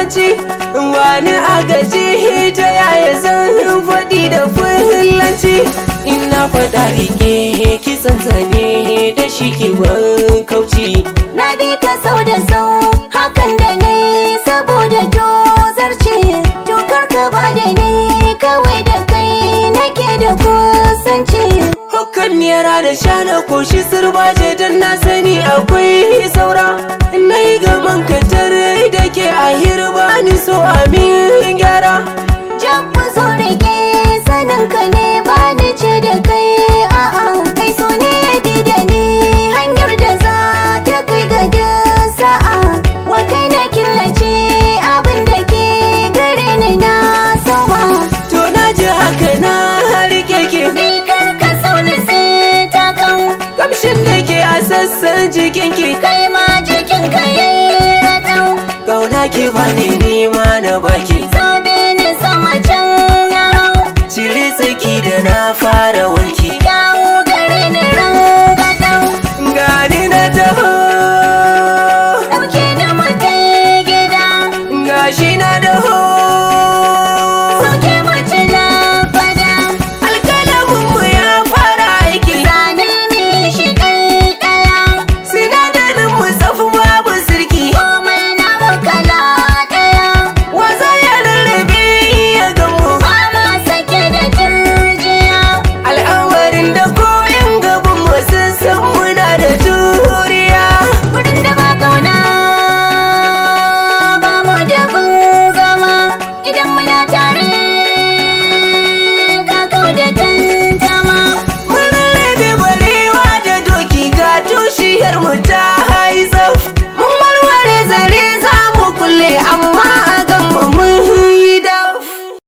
turanci wani agaji ta yaya zan faɗi da fulanci ina faɗa rike kisan zane da shi ke kauci Na bi ka sau da sau hakan da ne saboda tozarci Tukar ka ba da ni kawai da kai nake da kusanci Hakan yara da shana koshi sirbaje don na sani akwai saura Na yi gaban katar da ke a hirba ni so amin gyara Jan zo rike sanin ka ne ba ni ce da kai a'a kai so ne ya bi da ni hanyar da za ta kai ga duk sa'a wa kai na killace abin da ke gare ni na saba To na ji haka na rike ke ni kar ka sauni sai ta kan Kamshin da ke a sassan jikinki kai ma jikin ka yayi ratau Kauna ki bani nima na baki